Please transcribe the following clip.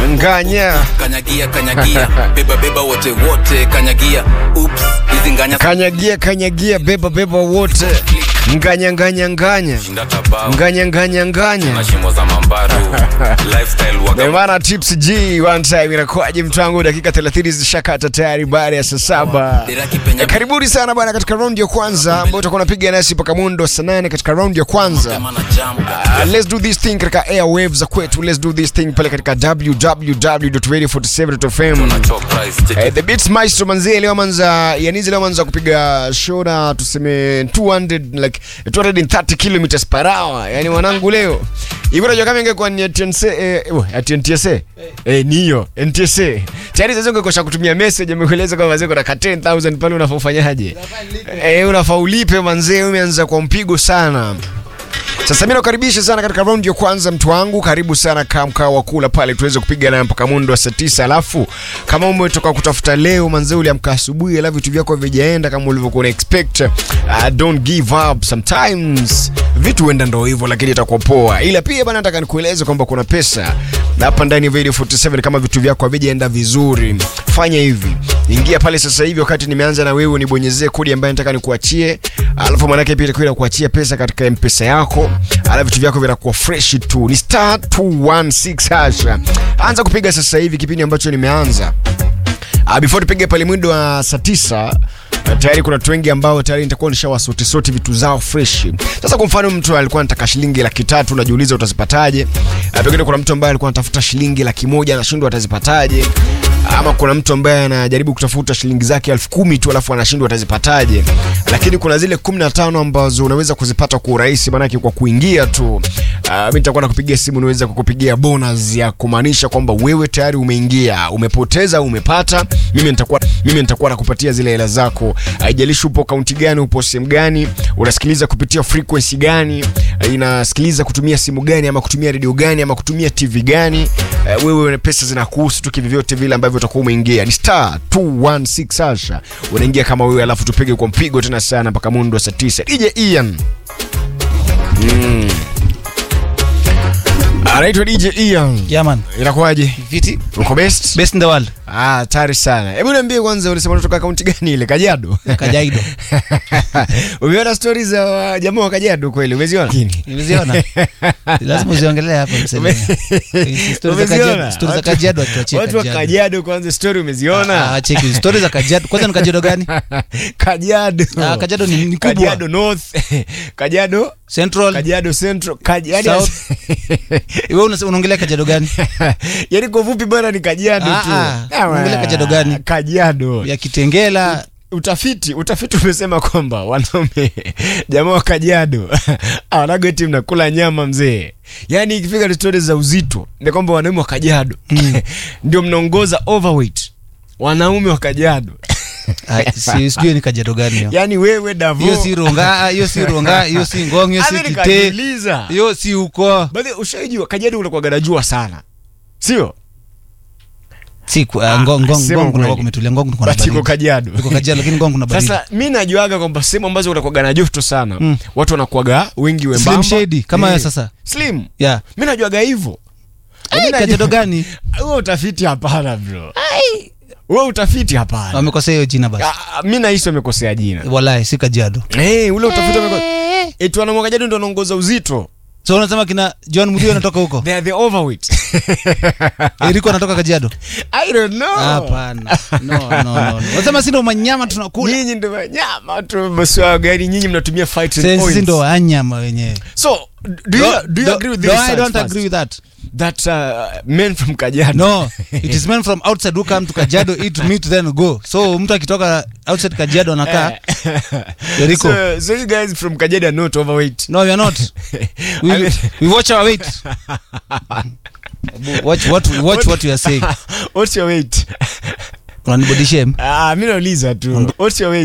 nganya kanyagia kanyagia beba beba wote wote kanyagia ups hizi nganya kanyagia kanyagia beba beba wote nganya nganya nganya shinda tabao nganya nganya nganya na shimo za mambaru lifestyle waga Bwana Tips G one time inakuwaje mtangu, dakika 30 zishakata tayari baada ya saa saba. Deraki penya Eh, Karibuni sana bwana katika raundi ya kwanza ambayo utakuwa unapiga nasi mpaka mundo saa nane katika raundi ya kwanza. Tema na jam Uh, let's do this thing katika airwaves za kwetu. Let's do this thing pale katika www.radio47.fm. na top price check Eh, the beats maestro manzie leo manza yanizi leo manza kupiga show na tuseme 200 like 230 kilometers per hour yani mwanangu leo hivi unajua kama ingekuwa ni TNC eh, eh, ati NTSA eh ni hiyo NTSA tayari sasa ungekosha kutumia message amekueleza kwamba wazee kuna ka 10000 pale unafaa ufanyaje eh unafaa ulipe manzee umeanza kwa mpigo sana sasa mimi nakukaribisha sana katika raundi ya kwanza mtu wangu, karibu sana kaa mkao wa kula pale tuweze kupiga naye mpaka mundo wa saa tisa. Alafu kama umetoka kutafuta leo manze, uliamka asubuhi, alafu vitu vyako vijaenda kama ulivyokuwa una expect, uh, don't give up. Sometimes vitu huenda ndo hivyo, lakini itakuwa poa. Ila pia bana, nataka nikueleze kwamba kuna pesa na hapa ndani ya Radio 47 kama vitu vyako havijaenda vizuri, fanya hivi, ingia pale sasa hivi, wakati nimeanza na wewe, nibonyezee kodi ambayo nataka nikuachie, alafu manake pia itakuwa kuachia pesa katika mpesa yako, alafu vitu vyako vinakuwa fresh tu. Ni star 216 hasha, anza kupiga sasa hivi, kipindi ambacho nimeanza Uh, before tupige pale mwindo wa saa tisa uh, tayari kuna watu wengi ambao tayari nitakuwa nishawasoti soti vitu zao fresh. Sasa kwa mfano mtu alikuwa anataka shilingi laki tatu, unajiuliza utazipataje? Uh, pengine kuna mtu ambaye alikuwa anatafuta shilingi laki moja anashindwa atazipataje? Ama kuna mtu ambaye anajaribu kutafuta shilingi zake elfu kumi tu alafu anashindwa atazipataje? Lakini kuna zile 15 ambazo unaweza kuzipata kwa urahisi, maanake kwa kuingia tu. Uh, mimi nitakuwa nakupigia simu, niweza kukupigia bonus ya kumaanisha kwamba wewe tayari umeingia, umepoteza au umepata, mimi nitakuwa mimi nitakuwa nakupatia zile hela zako. Haijalishi upo kaunti gani, upo sehemu gani, unasikiliza kupitia frequency gani, uh, inasikiliza kutumia simu gani, ama kutumia redio gani, ama kutumia TV gani, uh, wewe pesa zinakuhusu tu kivyote vile ambavyo utakuwa umeingia. Ni star 216 hasha, unaingia kama wewe, alafu tupige kwa mpigo tena sana mpaka mundo wa saa 9. DJ Ian anaitwa DJ Ian. Yeah, man. Inakuwaje? Viti. Uko best? Best in the world. Ah, tayari sana. Hebu niambie kwanza ulisema unatoka kaunti gani ile? Kajiado? Kajiado. Umeona stories za wa- jamaa wa Kajiado kweli? Umeziona? Nimeziona. Lazima uziongelee hapa mseme. Hizi Stories za Umeziona? Kajiado, stories za Watu- Kajiado tuachie Watu wa Kajiado. Kajiado kwanza story umeziona? Ah, cheki stories za Kajiado. Kwanza ni Kajiado gani? Kajiado. Ah, Kajiado ni- ni kubwa. Kajiado North. Kajiado Central. Kajiado Central. Kajiado South. Wewe una- unaongelea Kajiado gani? Yaani kwa ufupi bwana ni Kajiado Ah, tu. ah. Ah, Unaongelea Kajiado gani? Kajiado. Ya Kitengela. utafiti utafiti umesema kwamba wanaume jamaa wa Kajiado awanago eti mnakula nyama mzee, yaani ikifika ni stori za uzito ni kwamba wanaume wa Kajiado ndio mnaongoza overweight wanaume wa Kajiado. Ah, si- sijui ni Kajiado gani hiyo. Yaani wewe Davo, Hiyo si Ronga, ah, hiyo si Ronga, hiyo si Ngong, hiyo si Hadi Kite. nikajiuliza. Hiyo si uko. Baadhi ushaijua Kajiado unakuwa ganajua sana, sio? Si ku- ah, Ngong, Ngong, sema Ngong kuna kweli. kumetulia Ngong kuna But iko baridi. Kajiado. Iko Kajiado lakini Ngong kuna baridi. Sasa mi najuaga kwamba sehemu ambazo unakuwaga na joto sana Mm. watu wanakuwaga wengi wembamba Slim shady kama Eh, wewe sasa. slim Yeah. mi najuaga hivyo Ai, Lakini Kajiado najua- gani? huo utafiti hapana bro huo utafiti hapana Wamekosea hiyo jina basi. Ah, mi nahisi wamekosea jina Wallahi si Kajiado. hey, ule utafiti wamekosea eti wanamwagajado ndo wanaongoza uzito So unasema kina John Murio anatoka huko? they are the overweight Eriko anatoka Kajiado? i don't know Hapana. No, no, no. no. Unasema si ndo manyama tunakula. nyinyi ndo wanyama tu maswala gani nyinyi mnatumia fighting Sisi oils ndo wanyama wenyewe. so do you, do you agree with this No, I science don't first? agree with that. that uh, men from Kajiado No, it is men from outside who come to Kajiado eat meat then go. So mtu akitoka outside Kajiado anakaa Eriko. so, so you guys from Kajiado are not overweight No, we are not. We, I mean- we watch our weight. watch what watch what you are saying. what's your weight Unanibody shame. ah mimi nauliza tu what's your weight